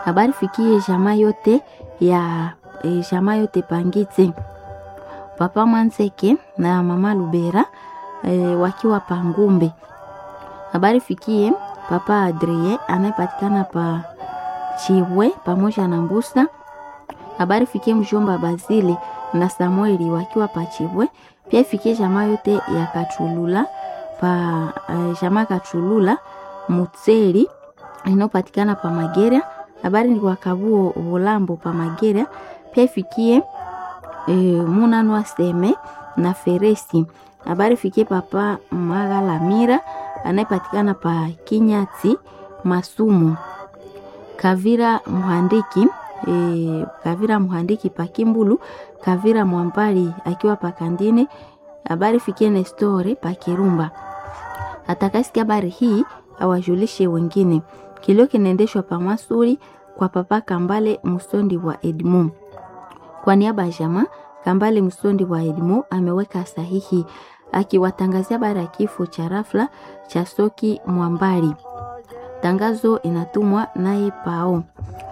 Habari fikie jamaa yote ya e, jamaa yote Pangitse, papa Mwanzeke na mama Lubera e, wakiwa Pangumbe. Habari fikie papa Adrie anayepatikana pa Chiwe pamoja na Mbusa. Habari fikie mjomba Bazili na Samueli wakiwa pa Chiwe. Pia ifikie jamaa yote ya Kachulula pa uh, jamaa Kachulula Mutseli inayopatikana pa Magera. Habari ni kwa Kabuo Volambo pa Magera. Pia ifikie e, Munanwa Seme na Feresi. Habari fikie papa Magalamira anayepatikana pa Kinyati Masumu. Kavira Muhandiki e, Kavira Muhandiki pa Kimbulu. Kavira Mwambali akiwa pa Kandine. Habari fikie Nestore pa Kirumba. Atakasikia habari hii awajulishe wengine. Kilio kinaendeshwa pa Masuri kwa papa Kambale Musondi wa Edmond. Kwa niaba ya jamaa Kambale Musondi wa Edmond ameweka sahihi akiwatangazia habari ya kifo cha rafla cha Soki Mwambali. Tangazo inatumwa naye Pao.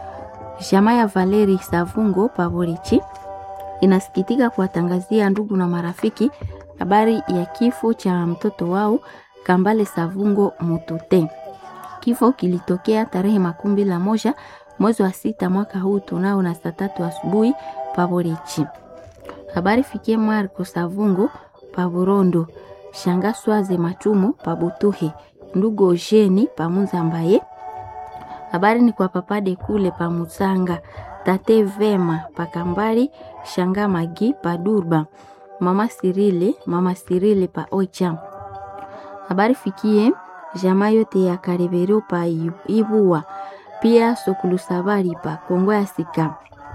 Jamaa ya Valeri Savungo Pavorichi inasikitika kuwatangazia ndugu na marafiki habari ya kifo cha mtoto wao Kambale Savungo Mutute. Kifo kilitokea tarehe makumi la moja mwezi wa sita mwaka huu tunao na saa tatu asubuhi Pavorichi. Habari fikie Marco Savungo Paburondo, Shanga Swaze Matumu Pabutuhe, ndugu Ojeni Pamunza Mbaye. Habari ni kwa papade kule Pamusanga, tate Vema Pakambali, Shanga Magi Padurba, mama Sirile, mama Sirile pa Ocha. Habari fikie jamaa yote ya Karebero pa Ibua, pia Sokulusabari pa Kongo ya Sika.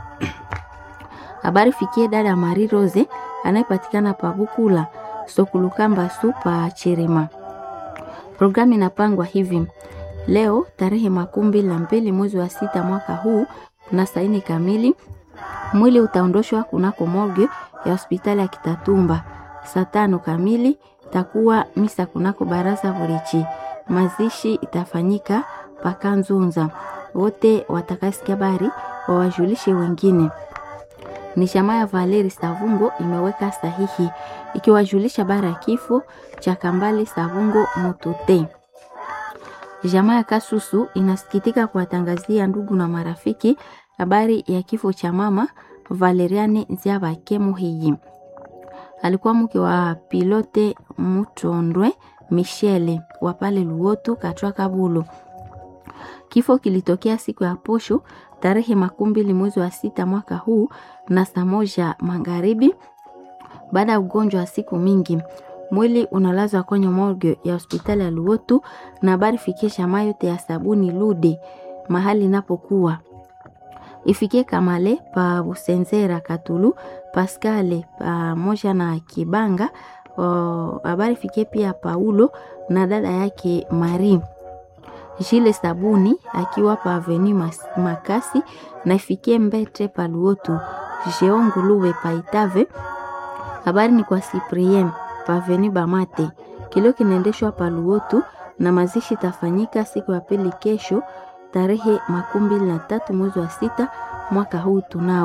Habari fikie dada Marie Rose anayepatikana pa Bukula, Sokulukamba pa Cherema. Programu inapangwa hivi: leo tarehe makumi la mbili mwezi wa sita mwaka huu na saini kamili, mwili utaondoshwa kunako morgue ya hospitali ya Kitatumba. Saa tano kamili takuwa misa kunako baraza Burichi. Mazishi itafanyika Pakanzunza. Wote watakasikia habari wawajulishe wengine. Ni jamaa ya Valeri Savungo imeweka sahihi ikiwajulisha habari ya kifo cha Kambale Savungo Mutute. Jamaa ya Kasusu inasikitika kuwatangazia ndugu na marafiki habari ya kifo cha mama Valeriane Nziabake Muhiyi. Alikuwa mke wa pilote Mutondwe Michele wa pale Luotu Katwa Kabulo. Kifo kilitokea siku ya posho tarehe makumi mbili mwezi wa sita mwaka huu na saa moja magharibi baada ya ugonjwa wa siku mingi. Mwili unalazwa kwenye morgue ya hospitali ya Luotu na habari fikie shama yote ya sabuni Lude mahali inapokuwa ifikie Kamale pa Busenzera Katulu Paskale pamoja na Kibanga. Habari fikie pia Paulo na dada yake Mari Jile Sabuni akiwa pa Aveni Makasi na ifikie Mbete pa Luotu Jeonguluwe pa Itave. Habari ni kwa Cyprien pa Aveni Bamate. Kilio kinaendeshwa pa Luotu na mazishi tafanyika siku ya pili kesho tarehe makumi mbili na tatu mwezi wa sita mwaka huu tunao.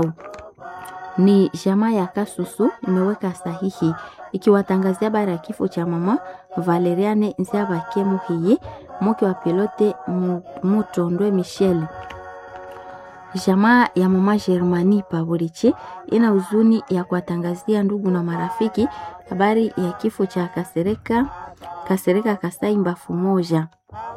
Ni jamaa ya Kasusu imeweka sahihi ikiwatangazia habari ya kifo cha mama Valeriane Nziabake Muhiye mke wa pilote Mutondwe Michel. Jamaa ya mama Germani Paburiche ina huzuni ya kuwatangazia ndugu na marafiki habari ya kifo cha Kasereka Kasereka Kasai Mbafu moja.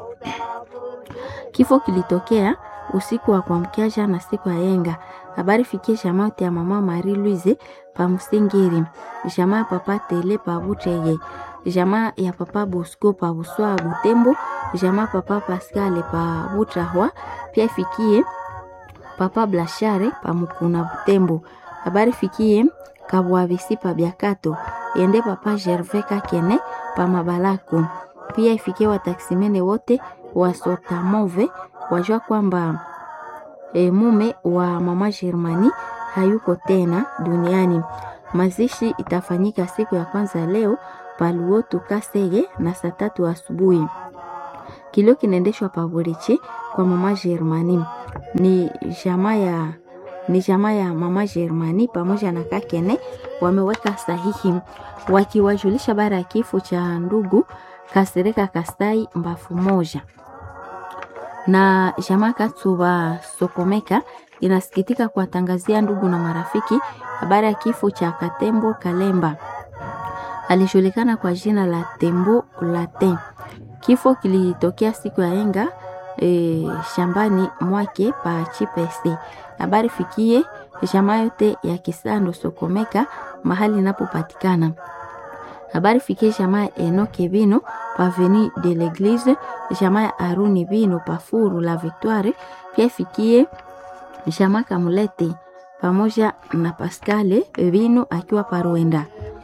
Kifo kilitokea usiku wa kuamkia jana siku ya yenga. Habari fikie jamaa yote ya mama Marie Louise pa Musingiri, jamaa ya papa Tele pa Buteye, jamaa ya papa Bosco pa Buswa Butembo, jamaa papa Pascal pa Butrahwa, pia fikie papa Blashare pa Mukuna Butembo. Habari fikie Kabwavisi pa Biakato, ende papa Gervais Kakene pa Mabalako. Pia ifikie wataksimene wote wa Sotamove wajua kwamba e, mume wa mama Germani hayuko tena duniani. Mazishi itafanyika siku ya kwanza leo paluotu Kasege na saa tatu asubuhi. Kilio kinaendeshwa Paburichi kwa mama Germani. ni jamaa ya ni jamaa ya mama Germani pamoja na Kakene wameweka sahihi wakiwajulisha bara ya kifo cha ndugu Kasereka Kastai mbafu moja na jamaa Katsuba Sokomeka inasikitika kuwatangazia ndugu na marafiki habari ya kifo cha Katembo Kalemba alijulikana kwa jina la Tembo Latin. Kifo kilitokea siku ya enga e, shambani mwake pa Chipese. Habari fikie jamaa yote ya Kisando Sokomeka mahali inapopatikana. Habari fikie jamaa ya Enoke Bino pa Avenue de l'Eglise, jamaa ya Aruni Bino pa Furu la Victoire, pia fikie jamaa Kamulete pamoja na Pascale Bino akiwa Paruenda.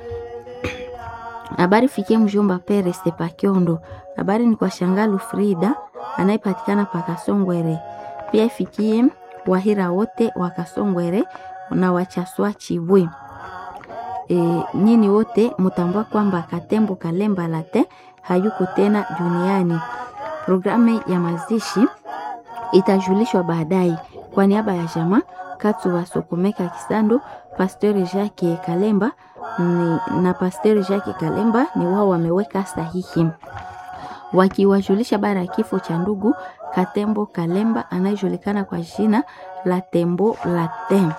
Habari fikie mjomba Peres Pakiondo. Habari ni kwa Shangalu Frida anayepatikana pa Kasongwere. Pia ifikie Wahira wote wa Kasongwere na Wachaswa Chibwe. E, nyini wote mutambua kwamba Katembo Kalemba Late hayuko tena duniani. Programu ya mazishi itajulishwa baadaye. Kwa niaba ya jamaa Katu wa Sokomeka Kisando, Pastori Jacques Kalemba ni, na Pastori Jacques Kalemba ni wao wameweka sahihi wakiwajulisha bara ya kifo cha ndugu Katembo Kalemba anayejulikana kwa jina la Tembo Latin.